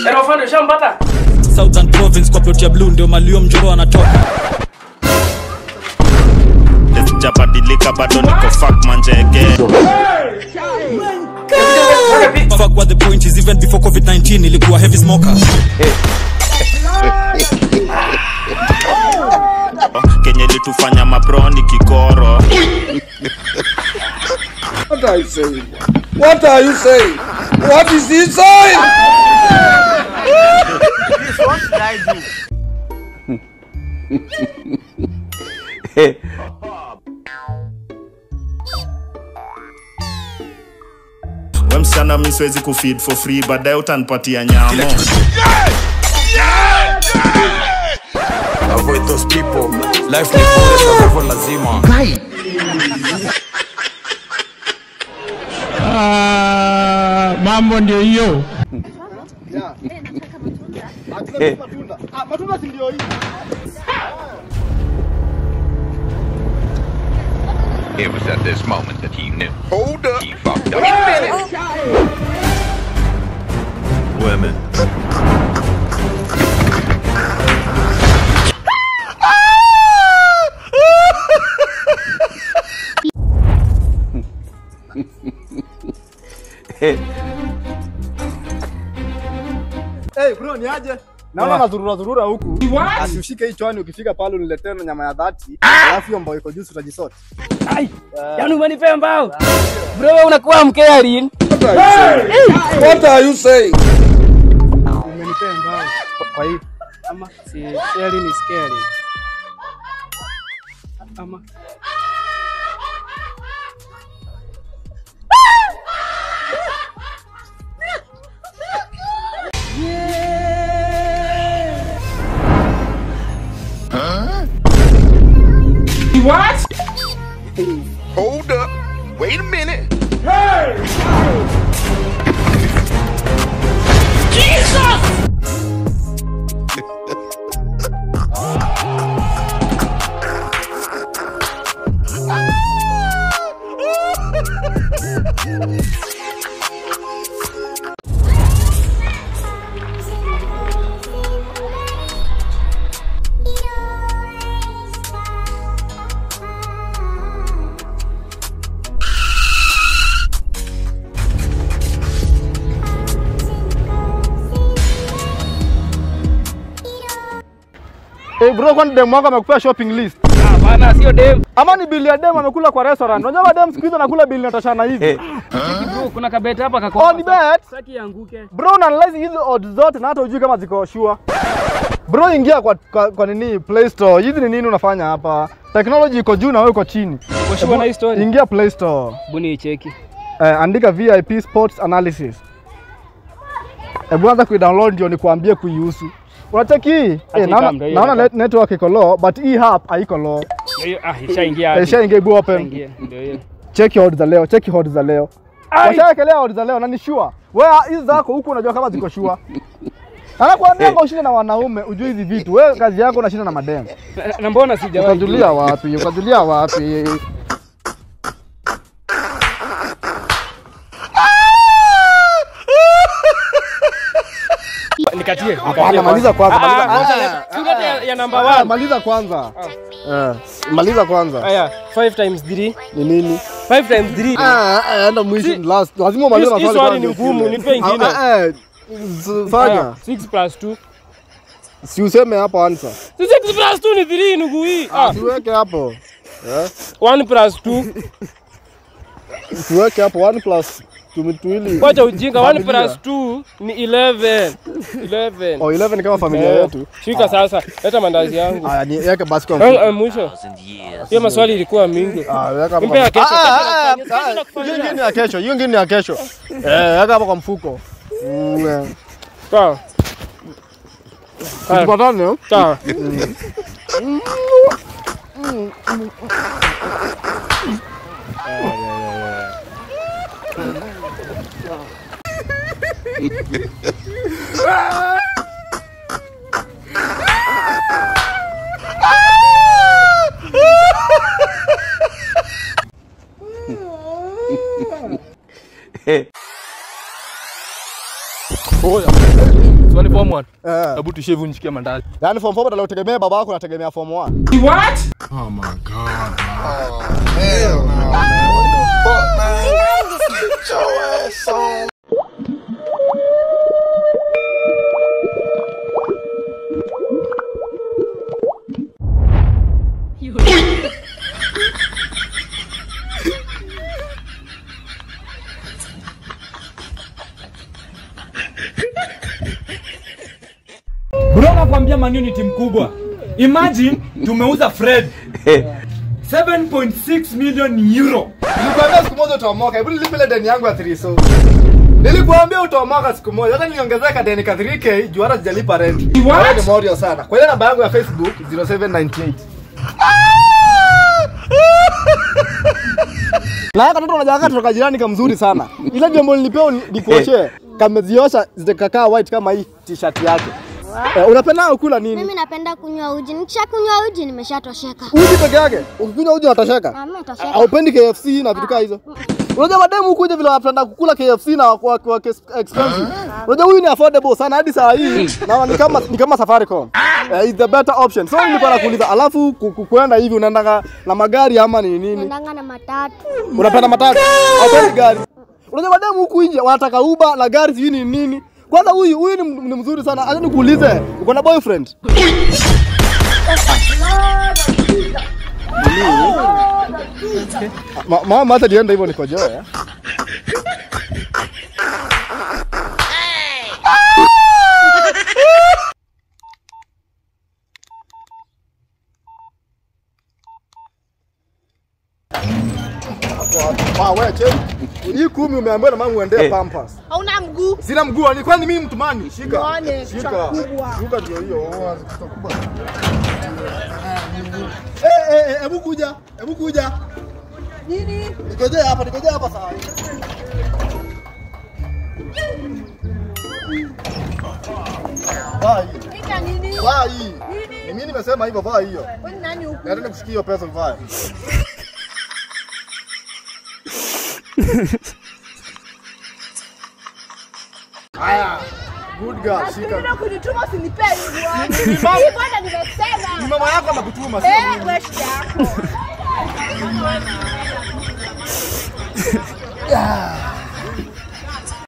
Erofando shampata. Southern Province kwa plot ya blue ndio malio mjoro anatoka sijabadilika bado niko fuck manjege Fuck what the point is even before COVID-19 ilikuwa heavy smoker kenye litufanya maproni kikoro What are you saying? What are you saying? What is he saying? we msichana mi siwezi kufeed for free baadaye utanipatia nyamo avoid those people life ni full kwa hivyo lazima mambo ndio hiyo it was at this moment that he knew Hold up. he fucked up women Hey bro, ni aje? Naona nazurura zurura huku. Asiushike hii chwani ukifika pale uniletee na nyama ya dhati. Alafu hiyo mbao iko juu utajisort. Ai. Yaani umenipea mbao. Bro wewe unakuwa mkearin. What are you saying? Umenipea mbao. Kwa hiyo ama si sharing is caring. Ama Hold up. Wait a minute. Hey bro, kwani demu wako amekupea shopping list? ah bana sio dem. Ama ni bili ya demu amekula kwa restaurant? Unajua mademu siku hizi anakula bili natashana hivi. Bro kuna kabeta hapa kako. Oh, ni bet. Saki yanguke. Bro, unaanalyze hizi odds zote na hata hujui kama ziko sure. Bro, ingia kwa, kwa, kwa nini Play Store. Hizi ni nini unafanya hapa? Technology iko juu na wewe uko chini. Kwa sure na hii story. Ingia Play Store. Buni icheki. Eh, andika VIP Sports Analysis. Hebu anza kuidownload ndio nikuambie kuihusu. Unacheki hii? Eh, naona ikam, ndio hiyo naona ikam. net- network iko low but hii app haiko low. Ndio hiyo ah ishaingia. Eh, hadi. Ishaingia ibu open. Ishaingia. Ndio hiyo. Cheki odds za leo, cheki odds za leo. Ai! Washaekelea odds za leo na ni sure. Wewe hizi zako huku unajua kama ziko sure. Anakuambia kwa ushinde na wanaume, ujue hizi vitu. Wewe kazi yako unashinda na madem. Na- Na mbona sijawahi? Utajulia wapi? Utajulia wapi? Nikatie. Hapana, maliza kwanza, maliza- kwanza. Tulete ya- ya number Ah, 1. maliza kwanza. Eh, maliza kwanza. Aya, 5 times 3. Ni nini? 5 times 3. Ah, ah, enda mwisho Si- last. Lazima umalize Hii- hii maswali swali kwanza ni ndio ngumu, usikie. nipe ingine. Ah, ah, eh, s- Fanya. 6 plus 2. Si useme hapo answer. 6 plus 2 ni 3 ndugu hii. Ah, Siweke hapo. 1 plus 2. Siweke hapo 1 plus tumi- tuwili. Wacha ujinga, 1 Familia. plus 2 ni 11. 11. Oh, 11 ni kama familia Eh, yetu. Shika sasa, leta mandazi yangu. Aya, ni yeke basi kwa Ah, mfuko. ah, Mwisho. Hiyo maswali ilikuwa mingi. Ah, weka hapo Mpe ya kwa- kesho, Ah, kesho ah, nakufanyia, ah, kesho ah, nakufanyia. Hiyo ingine ni ya kesho, hiyo ingine ni ya kesho. Eh, weka hapo kwa mfuko. Mm, eh. Sawa. Haya, Tupatane. eh? sawa. Oya. Swali form 1. Eh. Hebu tushave unjikia mandazi. Yaani form 4 badala utegemee baba yako unategemea form 1. Bro nakwambia Man U ni timu kubwa. Imagine tumeuza Fred 7.6 million euro. Nilikwambia siku moja utaomoka. Hebu nilipe ile deni yangu ya 3 so. Nilikwambia utaomoka siku moja. Hata niongezeka deni ka 3k juu hata sijalipa rent. Wewe ni morio sana. Kwa ile namba yangu ya Facebook 0798. Na haka katoto unajaga kutoka jirani kamzuri sana. Ile jambo nilipewa ni- nikuoshe kameziosha zikakaa white kama hii t-shirt yake. Eh, unapenda kula nini? Mimi napenda kunywa uji. Nikishakunywa uji nimeshatosheka. Uji peke yake. Ukikunywa uji unatosheka. Ah, mimi natosheka. Haupendi KFC na vitu kama hizo. Unajua mademu huku nje vile wanapenda kukula KFC na kwa, kwa, kwa expensive. Unajua huyu ni affordable sana hadi saa hii na ni kama ni kama Safaricom. Uh, is the better option. So nilikuwa nakuuliza alafu ku- ku- kuenda hivi unaenda na magari ama ni nini? Naendanga na matatu. Unapenda matatu? Haupendi gari. Unajua mademu huku nje wanataka Uber na gari sijui ni nini. Kwanza huyu huyu ni, ni mzuri sana. Acha nikuulize, uko na boyfriend? Ma- Mama hata nienda hivyo nikojoe. eh? Ah, wewe cheki. Hii kumi umeambiwa na mama uendee Pampers. Hauna mguu. Sina mguu, ni kwani mimi mtumani? Shika. Muone, kichwa Shika. kubwa. Shika ndio hiyo. oh, kichwa kubwa. Eh eh eh, hebu kuja. Hebu kuja. Nini? Nikojea hapa, nikojea hapa sawa. Vaa hii. Nika nini? Vaa hii. Ni mimi nimesema hivyo, vaa hiyo. Wewe ni nani huku? Nataka nikusikie hiyo pesa vaa. Haya. Good girl, shika. Ndio kunituma usinipee hivyo. Ni mama- Hivyo hata nimesema. Ni mama yako anakutuma, sio Eh, mimi. wewe shida yako. Yeah.